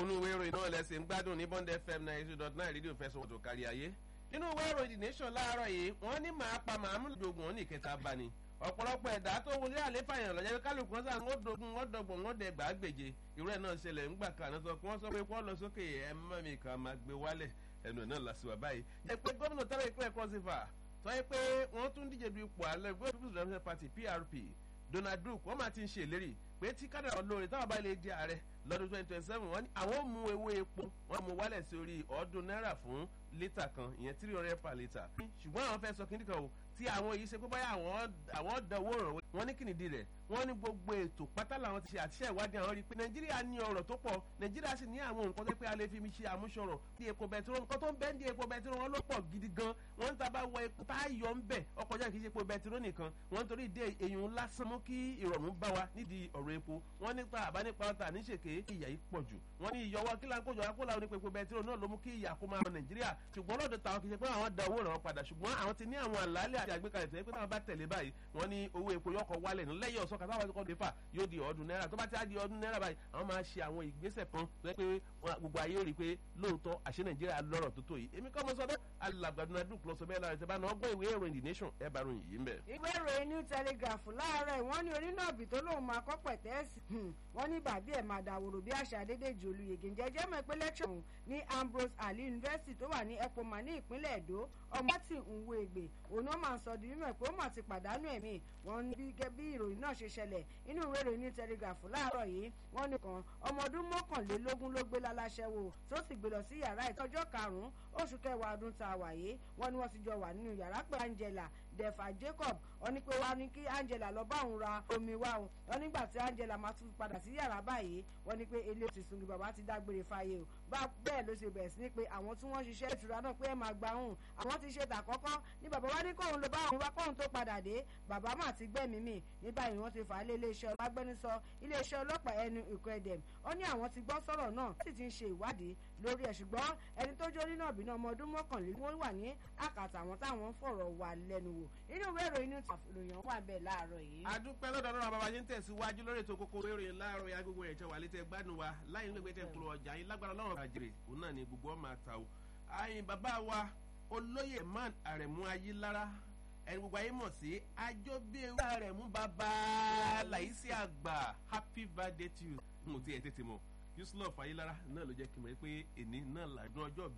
onú ìwé ìròyìn náà lẹ́sìn ń gbádùn ní bond fm ninety two dot nine rédíò fẹsọ̀ tó kárí ayé nínú ìwé ìròyìn the nation láàárọ̀ yìí wọ́n ní màá pa màá mú lóògùn ó ní ìkẹta bá ni ọ̀pọ̀lọpọ̀ ẹ̀dá tó wọlé àléfà yẹn lọ́jọ́ kálukú wọn sàn wọ́n dogun wọ́n dọ̀gbọ̀n wọ́n dẹ̀ gbàgbèje irú ẹ̀ náà ṣẹlẹ̀ ńgbà kan náà sọ pé wọ́n sọ pé wọ́n lọ sókè ẹ̀ mọ́ mi kan máa gbé wálẹ̀ ẹnu ẹ̀ náà làṣìwà báyìí. ẹ pé gómìnà tẹ́lẹ̀ ìpínlẹ̀ kọ́sífà sọ pé wọ́n tún díje du ipò alẹ́ gbé people's democratic party prp donald duke wọ́n máa ti ń ṣe ìlérí pé tí kádàrá olóore táwọn bá lè di ààrẹ lọ́dún twenty twenty seven wọ́n ní àwọn ò mú ewé epo wọ́n mú wálẹ̀ sí orí ọ̀ọ́dún náírà fún lítà kan ìyẹn three hundred per litre. ṣùgbọ́n àwọn fẹ́ sọ kíndìn kan o tí àwọn yìí ṣe pé báyà àwọn dánwó ràn wọ́n ní kìnìdí rẹ̀ wọ́n ní gbogbo ètò pátá làwọn ti ṣe àtiṣe ìwádìí àwọn rí i pé nàìjíríà ní ọ̀rọ̀ tó pọ̀ nàìjíríà sì ní àwọn nǹkan tó pé a lè fi mi ṣe àmúṣọrọ̀ bí epo bẹtiró nǹkan tó ń bẹ́ ń di epo bẹtiró wọn ló pọ̀ gidi gan wọ́n ń taba wọ epo tá a yọ ń bẹ̀ ọkọ̀ jáde kì í ṣe epo bẹtiró nìkan wọ́n torí dé èyàn lásán mú kí ìrọ̀rùn bá wa nídìí ọ̀rọ̀ epo wọ́n nípa àbánípa ọ̀tà níṣèké ìyà yìí pọ̀ jù wọ́n ní ìyọwọ́ kí láńkójọ akólà onípe epo bẹtiró náà ló mú kí ìyà kó máa rọ nàìjíríà ṣùgbọ́n lọ́dọ̀ táwọn kì í ṣe pé àwọn da owó ràn wọ́n padà ṣùgbọ́n àwọn ti ní àwọn àlàálẹ̀ àti àgbékalẹ̀ tẹ́ pé táwọn bá tẹ̀lé báyìí wọ́n ní owó epo yọkọ̀ wálẹ̀ ní lẹ́yìn ọ̀sán kàtàwọn àti kọ́ńdé fà yóò di ọdún náírà tó bá ti á di ọdún náírà báyìí àwọn máa ṣe àwọn ìgbésẹ̀ kan tó yẹ pé gbogbo ayé rí i pé lóòótọ́ àṣẹ nàìjíríà lọ́rọ̀ tó tó yìí èmi kọ́ mọ sọ́dọ̀ alàgbàdúnà dùn lọ sọ bẹ́ẹ̀ lára ìṣẹ́bá náà gbọ́ ìwé ìròyìn the nation ẹ̀ bá ròyìn yìí ń bẹ̀. ìwé ìròyìn new telegraph láàárọ̀ wọ́n ní onínàbì tó lóun máa kọ́ pẹ̀tẹ́ẹ̀sì wọ́n ní bàbí ẹ̀ máa dàwòrò bí àṣà adédèjì olùyègè ń jẹ́jẹ́ mọ̀ pé lẹ́kṣọ̀n ní ambrose ali university tó wà ní epoma ní ìpínlẹ̀ èdò ọmọ tí ń wo ègbè òun náà máa ń sọ di mímọ̀ pé ó mà ti pàdánù ẹ̀mí wọn ní bí bí ìròyìn náà ṣe ṣẹlẹ̀ inú ìwé ìròyìn new telegraph láàárọ̀ yìí wọ́n nìkan ọmọ ọdún mọ́kànlélógún ló gbé láláṣẹ́wò tó sì gbé lọ sí yàrá ìtọ́jọ́ karùn-ún oṣù kẹwàá ọdún tá a wà yìí wọ́n ní wọ́n ti jọ wà nínú yàrá pé angela defa jacob wọ́n ní pé wá ní kí angela lọ bá òun ra omi wá o wọ́n nígbà tí angela máa tún padà sí yàrá báyìí wọ́n ní pé ilé ti sungi bàbá ti dágbére fáyé o bá bẹ́ẹ̀ ló ṣe bẹ̀rẹ̀ sí ní pé àwọn tí wọ́n ṣiṣẹ́ ìtura náà pé ẹ máa gba òun àwọn ti ṣe tàkọ́kọ́ ní bàbá wa ní kóun ló bá òun wá kóun tó padà dé bàbá mà ti gbẹ̀mí mi ní báyìí wọ́n ti fà á lé iléeṣẹ́ agbẹnusọ iléeṣẹ́ ọlọ́pàá ẹnu ìkọ́ ẹ̀dẹ̀m ó ní àwọn ti gbọ́ sọ̀rọ̀ náà sì ti ń ṣe ìwádìí lórí ẹ̀ ṣùgbọ́n ẹni tó jó nínú ọ̀bìnrin ọmọ ọdún mọ́kànlélógún wà ní àkàtà àwọn táwọn ń fọ̀rọ̀ wà lẹ́nu wò inú ìwé ìròyìn ní ìròyìn wà bẹ́ẹ̀ láàárọ̀ yìí. adúpẹ́ lọ́dọ̀ náà bàbá yín tẹ̀síwájú lórí ètò kókó ìròyìn láàárọ̀ ya gbogbo ẹ̀jẹ̀ wà létẹ̀ gbádùn wa láì ní gbẹgbẹ́ tẹ̀ kúrò ọjà yín lágbára lọ́rùn àjèrè òun náà ni gbogbo ọmọ àtà o. àyìn bàbá wa olóyè man àrẹ̀mú ayélára ẹni gbogbo ayé mọ̀ sí àjọbíyẹ̀wò àrẹ̀mú bàbá làyísí àgbà happy birthday to you mo ti ẹ̀ tètè mọ̀ yusuf ayélára náà ló jẹ́ kí n mọ̀ pé èní náà làdún ọjọ́